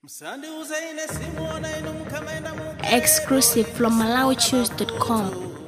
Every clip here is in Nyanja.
msandiuze ine simuona inu mukamaenda mu exclusive from MalawiChoose.com.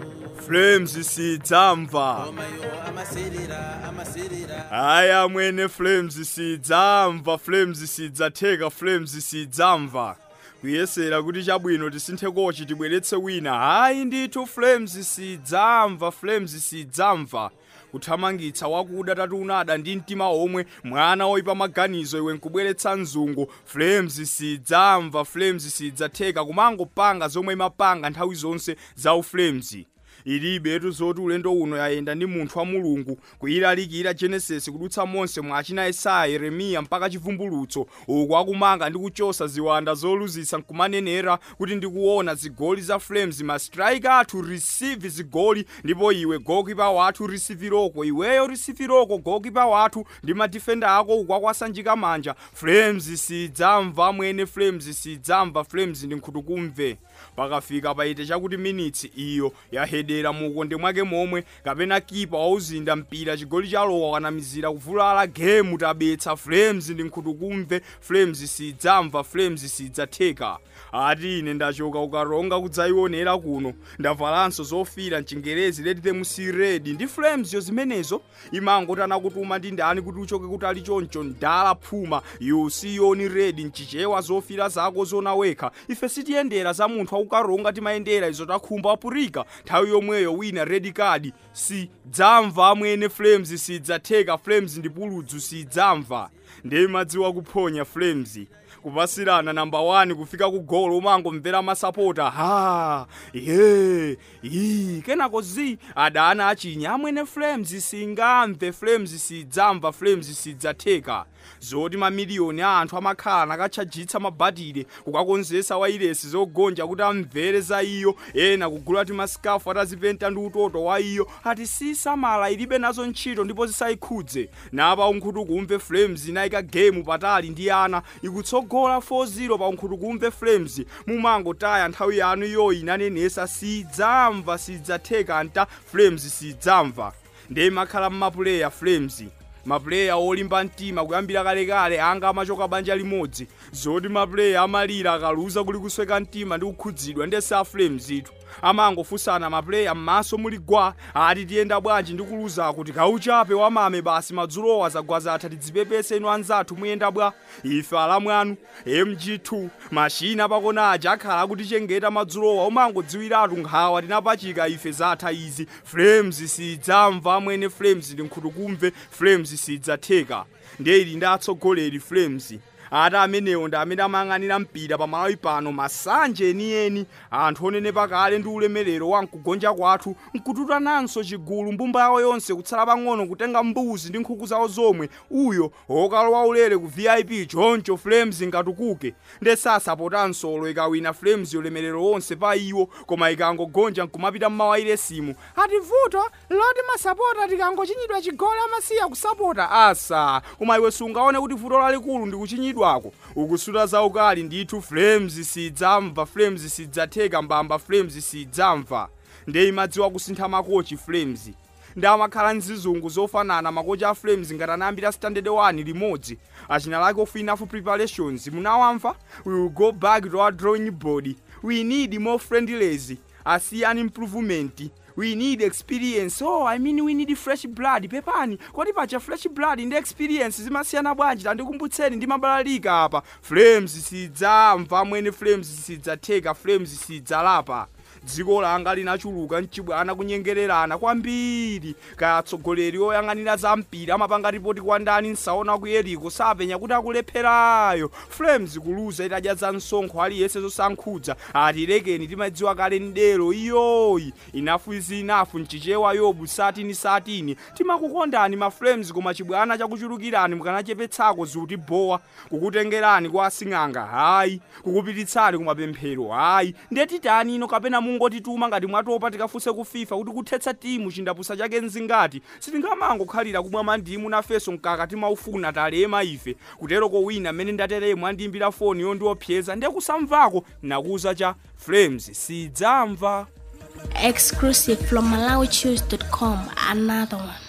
flames sidzamva mayo amasilira amasilira haya mwene flames sidzamva flames sidzatheka flames sidzamva kuyesera kuti chabwino tisinthe kochi tibweretse wina hayi ndithu flames sidzamva flames sidzamva kuthamangitsa wakuda tatunada ndi mtima omwe mwana woyipa maganizo iwe nkubweretsa mzungu flames sidzamva flames sidzatheka kumangopanga zomwe imapanga nthawi zonse za uflames ilibetu zoti ulendo uno yayenda ndi munthu wa mulungu kuyilalikira genesis kudutsa monse mwa achina yesaya yeremiya mpaka chivumbulutso uku akumanga ndi kuchosa ziwanda zoluzisa nkumanenera kuti ndikuona zigoli za flames mastrike athu receive zigoli ndipo iwe gokipa wathu risiviroko iweyo risiviroko gokipa wathu ndi madifenda ako uku akwasanjika manja flames sidzamva mwene flames sidzamva flames ndi nkhutukumve pakafika paite chakuti minitsi iyo yahedera mukonde mwake momwe kapena kipa wauzinda mpira chigoli chalowa kanamizira kuvulala gemu tabetsa flames ndi nkhutukumve flames sidzamva flames sidzatheka ati ine ndachoka ukaronga kudzayionera kuno ndavalanso zofira mchingerezi let them see red ndi flames yo zimenezo imangoti anakutuma ndi ndani kuti uchoke kutali choncho ndala phuma you see yoni red mchichewa zofira zako zona wekha ife sitiyendera za munthu akukaronga timayendera izo takhumba apurika nthawi yomweyo wina red card sidzamva amwene flames sidzatheka flames ndi puludzu sidzamva ndiye madziwa kuphonya flames kupasirana namba 1 kufika ku golo umangomvera masapota ha ye yi kenako zi adana achinya amwene flames singamve flames sidzamva flames sidzatheka zoti mamiliyoni a anthu amakhala nakatchajitsa mabhatire kukakonzesa wairesi zogonja kuti amvere za iyo ena kugula ti masikafu atazipenta ndi utoto wa iyo ati sisamala ilibe nazo ntchito ndipo zisayikhudze napa unkhutu kumve flames inayika gemu patali ndi ana ikutsogola 4-0 pa unkhutu kumve flames mumangotaya nthawi yanu iyoyi inanenesa sidzamva sidzatheka nta flames sidzamva ndiye makhala mmapuleya flames mapuleya olimba mtima kuyambira kalekale anga amachoka banja limodzi zoti mapuleya amalira akaluza kuli kusweka mtima ndi kukhudzidwa ndi sa flames itu amangofunsana mapuleya m'maso muli gwa ati tiyenda bwanji ndi kuluza kuti kauchape wamame basi madzulowa zagwaza atha tidzipepese inu anzathu muyenda bwa ife alamwanu mg2 mashina pakona aja akhala akutichengeta madzulowa umangodziwiratu nkhawa tinapachika ife zatha izi flames sidzamva amwene flames ndi nkhutukumve flames sidzatheka ndiye ili ndi atsogoleri flames ati amenewo ndi amene amayang'anira mpira pamalawi pano masanje enieni anthu onenepa kale ndi ulemerero wa mkugonja kwathu nkututananso chigulu mbumba yawo yonse kutsala pang'ono kutenga mbuzi ndi nkhuku zawo zomwe uyo okalowa ulere ku vip choncho flames ngatukuke nde sasapotanso olo ikawina flames ulemerero wonse pa iwo koma ikangogonja nkumapita mmawayiresimu ati vuto loti masapota tikangochinyidwa chigoli amasiya kusapota asa koma iwe sungaone kuti vuto lalikulu ndi kuchinyidwako ukusuta zaukali ndithu flames sidzamva flames sidzatheka mbamba flames sidzamva ndiye imadziwa kusintha makochi flames ndi amakhala mzizungu zofanana makochi a flames ngati anayambira standard 1 limodzi achina lake of enough preparations munawamva we will go back to our drawing board we need more friendlies a see an improvement we need experience oh i mean we need fresh blood pepani kodi pacha fresh blood ndi experience zimasiyana bwanji tandikumbutseni ndi mabalalika apa flames sidzamva mwene flames sidzatheka flames sidzalapa dziko langa linachuluka mchibwana kunyengererana kwambiri kaya atsogoleri oyang'anira za mpira amapanga ripoti kwa ndani nsaona ku yeriko sapenya kuti akulepherayo flames kuluza itadya za msonkho aliyense zosankhudza ati lekeni timadziwa kale ndero iyoyi inafu izi inafu mchichewa yobu satini satini timakukondani ma flames koma chibwana chakuchulukirani mukanachepetsako zuti bowa kukutengerani kwa asing'anga hayi kukupititsani kumapemphero hayi ndetitani ino kapena mungotituma ngati mwatopa tikafunse ku fifa kuti kuthetsa timu chindapusa chake mzingati sitingamangokhalira kumwa mandimu nafeso mkaka timaufuna talema ife kuteroko wina mmene ndateremo andiyimbira foni yondiopyeza ndiye kusamvako nakuza cha flames sidzamva Exclusive from MalawiChoose.com. Another one.